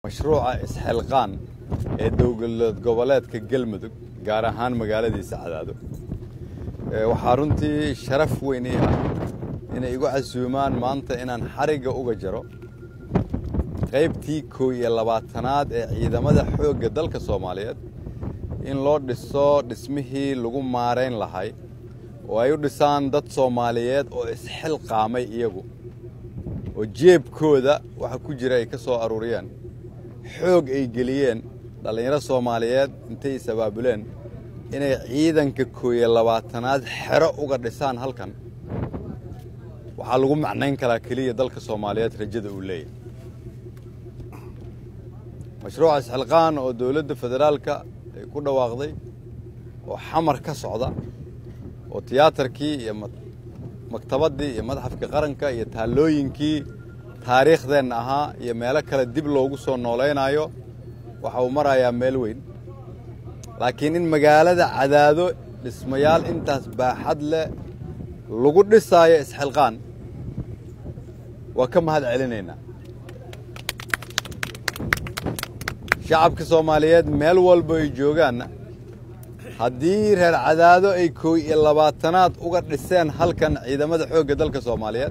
mashruuca isxilqaan ee dowlad goboleedka galmudug gaar ahaan magaaladiisa cadaado waxaa runtii sharaf weyn ii ah inay igu casuumaan maanta inaan xarigga uga jaro qaybtii koow iyo labaatanaad ee ciidamada xoogga dalka soomaaliyeed in loo dhiso dhismihii lagu maarayn lahay oo ay u dhisaan dad soomaaliyeed oo isxilqaamay iyagu oo jeebkooda waxa ku jira ay ka soo aruuriyeen xoog ay geliyeen dhallinyaro soomaaliyeed intay is abaabuleen inay ciidanka koow iyo labaatanaad xero uga dhisaan halkan waxaa lagu macnayn karaa keliya dalka soomaaliyeed rajada uu leeyahy mashruuca isxilqaan oo dowladda federaalka ay ku dhawaaqday oo xamar ka socda oo tiyaatarkii iyo maktabaddii iyo madxafkii qaranka iyo taallooyinkii taariikhdeenna ahaa iyo meelo kale dib loogu soo noolaynayo waxa uu marayaa meel weyn laakiin in magaalada cadaado dhismayaal intaas baaxad leh lagu dhisaayo isxilqaan waa ka mahad celinaynaa shacabka soomaaliyeed meel walba ay joogaanna haddii reer cadaado ay koow iyo labaatanaad uga dhiseen halkan ciidamada xoogga dalka soomaaliyeed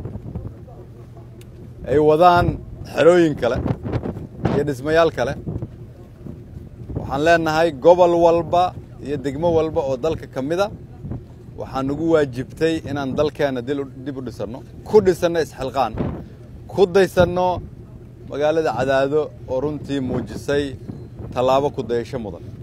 ay wadaan xerooyin kale iyo dhismayaal kale waxaan leenahay gobol walba iyo degmo walba oo dalka ka mida waxaa nagu waajibtay inaan dalkeenna dib u dhisanno ku dhisanno isxilqaan ku daysanno magaalada cadaado oo runtii muujisay tallaabo ku dayasho mudan